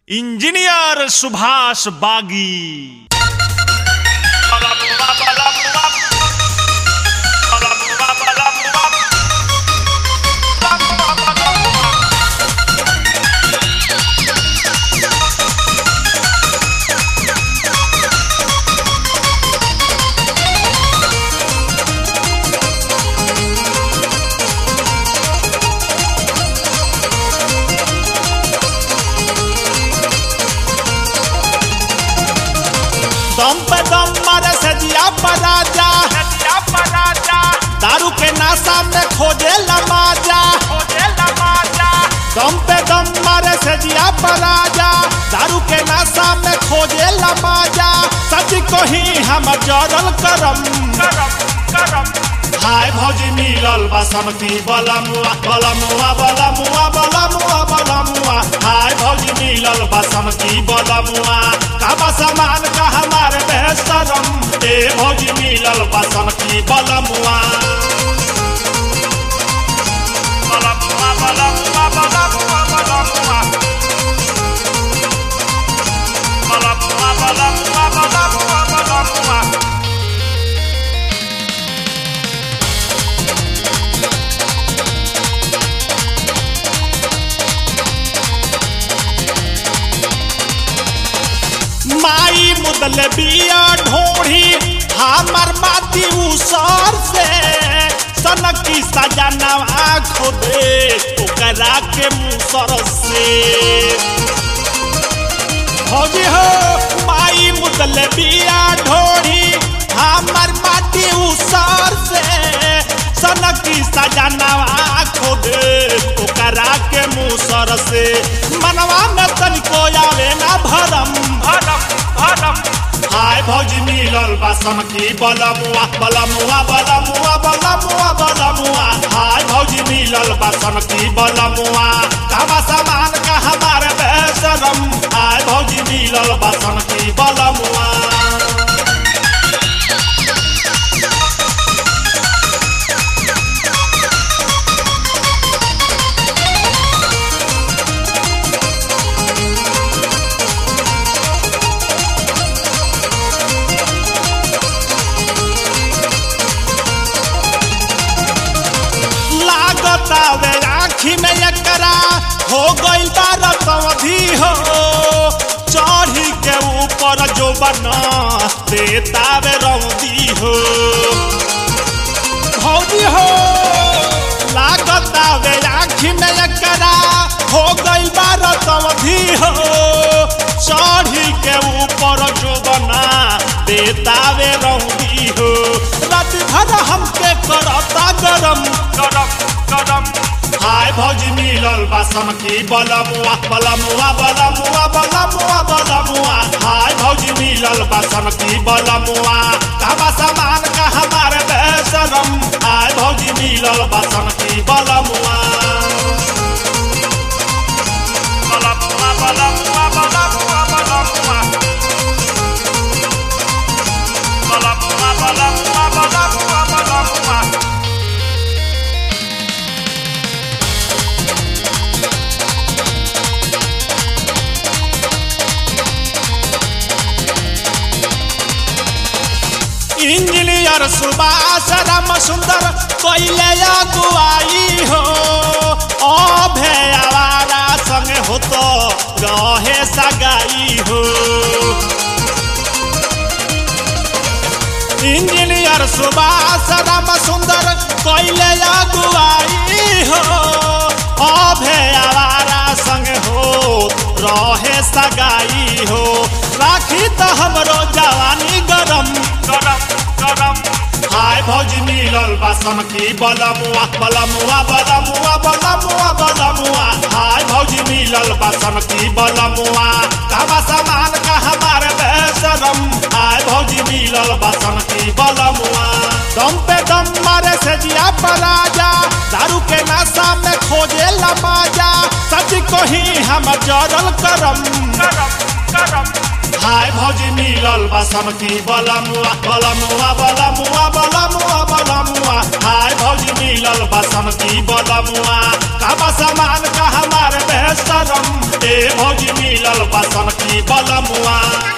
engineer Subhash बागी दम पे दम मारे से जिया पराजा दारू के नाशा में खोजे लमाजा दम पे दम मारे से जिया पराजा दारू के नाशा में खोजे लमाजा सच को ही हम जरल करम हाय भौजी मिलल बासमती बलमुआ बलमुआ बलमुआ बलमुआ बलमुआ हाय भौजी मिलल बासमती बलमुआ काबा सामान का हमारे बेहतरम ए भौजी मिलल बासमती बलमुआ बलमुआ बलमुआ बलमुआ बलमुआ बलमुआ बलमुआ बलमुआ बलमुआ माई मुदल बिया ढोढ़ी हमर माती उसर से सनकी सजनवा खोदे ओकरा के मुसर से भौजी हो माई मुदल बिया ढोढ़ी हमर माटी उसर से सनकी सजनवा खोदे ओकरा के मुसर से मनवा में तनिको आवे ना भरम हाय भौजी मिलल बासम की बलमुआ बलमुआ बलमुआ बलमुआ बलमुआ हाय भौजी मिलल बासम की बलमुआ कामा सामान का हमारे बेसरम हाय भौजी मिलल बासम की बलमुआ लागता वे आँखी में एकरा हो गइल बारत अवधि हो चढ़ी के ऊपर जो बना देता वे रौदी हो भौजी हो लागता वे आँखी में एकरा हो गइल बारत अवधि हो चढ़ी के ऊपर जो बना देता वे रौदी हो रात भर हमके करता गरम गरम गरम हाय भौजी मिलल बासम की बलमुआ बलमुआ बलमुआ बलमुआ बलमुआ हाय भौजी मिलल बासम की बलमुआ कामा सामान का हमारे बेसरम हाय भौजी मिलल बासम की बलमुआ बलमुआ बलमुआ बलमुआ बलमुआ बलमुआ बलमुआ बलमुआ बलमुआ इंजीनियर सुभाष राम सुंदर कोइले अगुवाई हो अभे आवारा संगे हो तो रहे सगाई हो इंजीनियर सुभाष राम सुंदर कोइले अगुवाई हो अभे आवारा संगे हो रहे सगाई हो राखी तो हमरो जवानी गरम गरम गरम हाय भौजी मिलल बासम की बलमुआ बलमुआ बलमुआ बलमुआ बलमुआ हाय भौजी मिलल बासम की बलमुआ कामा सामान का हमारे बेसरम हाय भौजी मिलल बासम की बलमुआ दम पे दम मारे से जिया पराजा दारू के नशा में खोजे लमाजा सच को ही हम जरल करम करम करम हाय भौजी मिलल बासम की बलमुआ बलमुआ बलमुआ बलमुआ बलमुआ हाय भौजी मिलल बासम की बलमुआ कामा सामान का हमारे बेहतरम ए भौजी मिलल बा बलमुआ